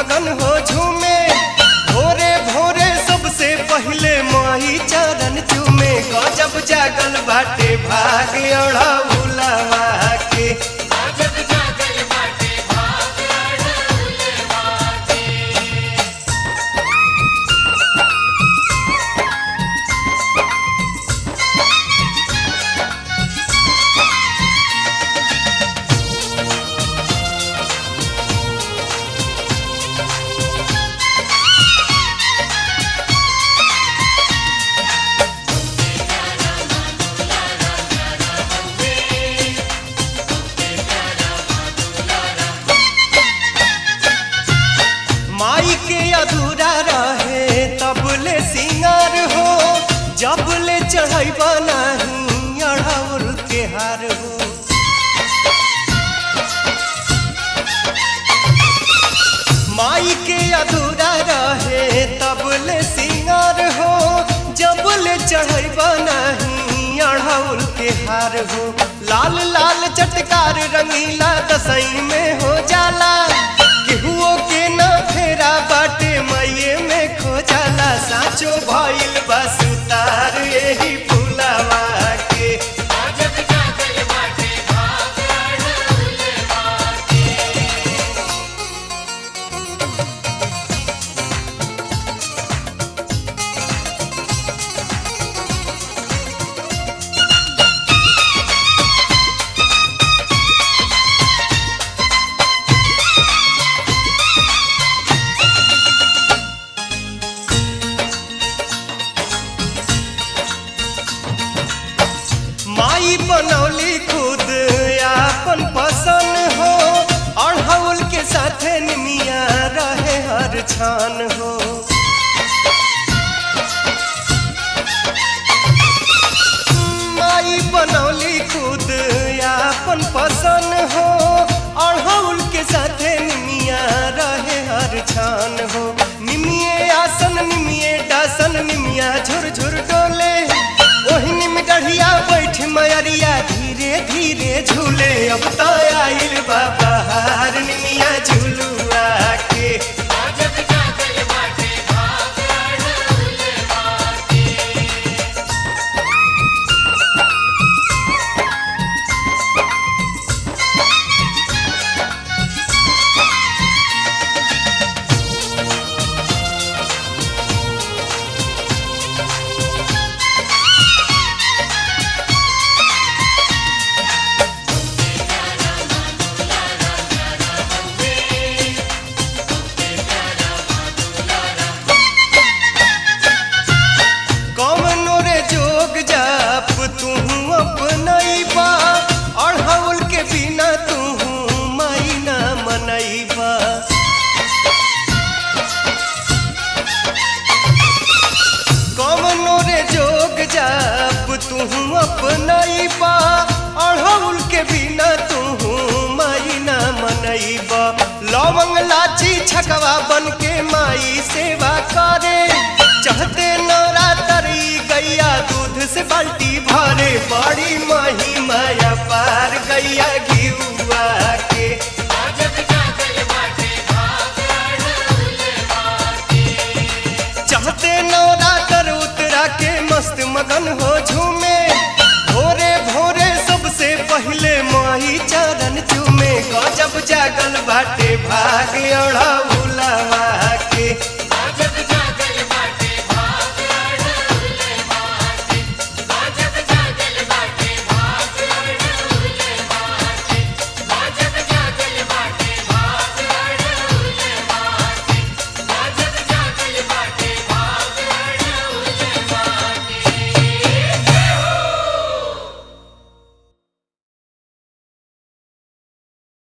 मगन हो झूमे भोरे भोरे सबसे पहले माही चरण चूमे गजब जागल बाटे भाग अड़ौलवा के माई के अधूरा रहे तबले सिंगार हो जबले चढ़ैबा नहीं अढ़ौल के हार हो माई के अधूरा रहे तबले सिंगार हो जबले चढ़ैबा नहीं अढ़ौल के हार हो लाल लाल चटकार रंगीला दसई में हो जाला केहुओ के ना फेरा बाटे मैये में खो जाला साचो भइल बस उतार यही फुलावा के माई बनौली खुद आपन पसंद हो अढ़ौल के साथे निमिया रहे हर छान हो माई बनौली खुद आपन पसंद हो अढ़ौल के साथे निमिया रहे हर छान हो निमिये आसन निमिये डासन निमिया झुर झुर डोले ओही निम गढ़िया बैठ मयरिया धीरे धीरे झूले अब तो आइल बाबा हार निमिया झूलुआ के कौनो रे जोग जाप तू अपनैबा अढ़ौल के बिना तू माई ना मनैबा कौनो रे जोग जाप तू अपनैबा अढ़ौल के बिना तू माई ना मनैबा लवंग लाची छकवा बन के माई सेवा करे चहते नवरातरी गैया दूध से बाल्टी भरे बड़ी मही माया पार गैया घिउआ के चाहते नवरातर उतरा के मस्त मगन हो झूमे भोरे भोरे सबसे पहले माही चरण चूमे गजब जागल बाटे भाग अड़ा